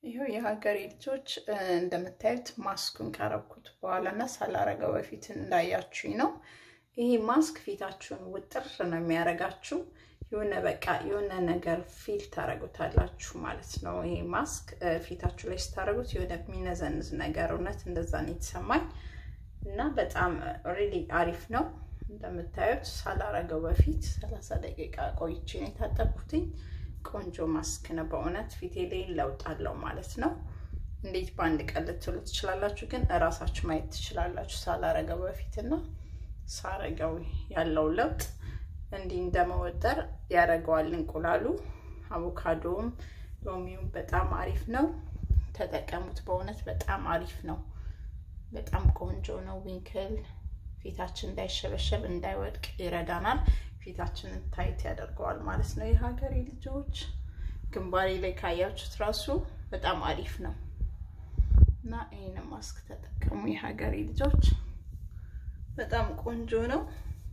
ይኸው የሀገሬ ልጆች እንደምታዩት ማስኩን ካረኩት በኋላ እና ሳላረገው በፊት እንዳያችሁኝ ነው። ይሄ ማስክ ፊታችሁን ውጥር ነው የሚያደርጋችሁ። የሆነ በቃ የሆነ ነገር ፊል ታደርጉታላችሁ ማለት ነው። ይሄ ማስክ ፊታችሁ ላይ ስታደርጉት የሆነ የሚነዘንዝ ነገር እውነት እንደዛ ነው የተሰማኝ እና በጣም ሪሊ አሪፍ ነው። እንደምታዩት ሳላረገው በፊት ሰላሳ ደቂቃ ቆይቼ ነው የታጠብኩትኝ። ቆንጆ ማስክ ነው በእውነት ፊቴ ላይ ለውጥ አለው ማለት ነው። እንዴት በአንድ ቀን ልትሉ ትችላላችሁ፣ ግን እራሳችሁ ማየት ትችላላችሁ። ሳላረገው በፊትና ሳረገው ያለው ለውጥ እንዲህ እንደመወጠር ያደርገዋል። እንቁላሉ፣ አቮካዶም፣ ሎሚውም በጣም አሪፍ ነው። ተጠቀሙት። በእውነት በጣም አሪፍ ነው። በጣም ቆንጆ ነው። ዊንክል ፊታችን እንዳይሸበሸብ እንዳይወድቅ ይረዳናል። ፊታችንን ታይት ያደርገዋል ማለት ነው። የሀገሬ ልጆች ግንባሬ ላይ ካያችሁት ራሱ በጣም አሪፍ ነው እና ይህን ማስክ ተጠቀሙ የሀገሬ ልጆች። በጣም ቆንጆ ነው።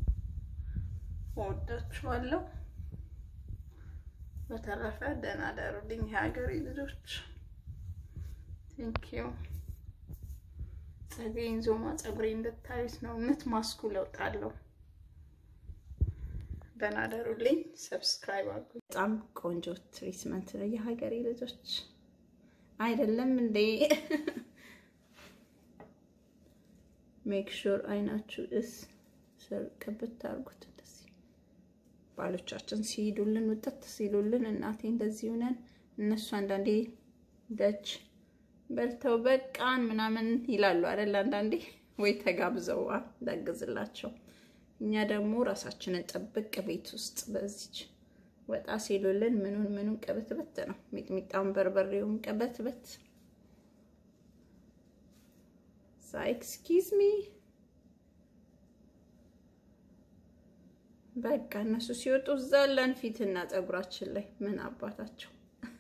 እወዳችኋለሁ። በተረፈ ደህና ደሩልኝ የሀገሬ ልጆች። ቴንኪዩ። ጸጉሬን ዞማ ጸጉሬ እንድታዩት ነው። እውነት ማስኩ ለውጥ አለው። ደህና ደሩልኝ። ሰብስክራይብ አድርጉ። በጣም ቆንጆ ትሪትመንት ነው የሀገሬ ልጆች አይደለም እንዴ? ሜክ ሹር አይናችሁ እስ ስር ቅብት አድርጉት። እንደዚህ ባሎቻችን ሲሄዱልን ውጥት ሲሉልን እናቴ እንደዚህ ሆነን እነሱ አንዳንዴ ደጅ በልተው በቃን ምናምን ይላሉ አይደል? አንዳንዴ ወይ ተጋብዘው እንዳግዝላቸው እኛ ደግሞ ራሳችንን ጥብቅ ቤት ውስጥ በዚች ወጣ ሲሉልን ምኑን ምኑን ቅብትበት ነው። ሚጥሚጣውን በርበሬውን ቅበትበት ሳ ኤክስኪዝ ሚ በቃ እነሱ ሲወጡ ዘለን ፊትና ፀጉራችን ላይ ምን አባታቸው።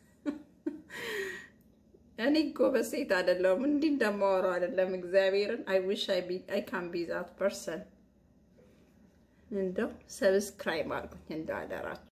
እኔ ጎበዝ ሴት አይደለሁም፣ እንዲህ እንደማወራው አይደለም። እግዚአብሔርን አይ ዊሽ አይ ካን ቢ ዛት ፐርሰን። እንደው ሰብስክራይብ አድርጉኝ እንደው አደራችሁ።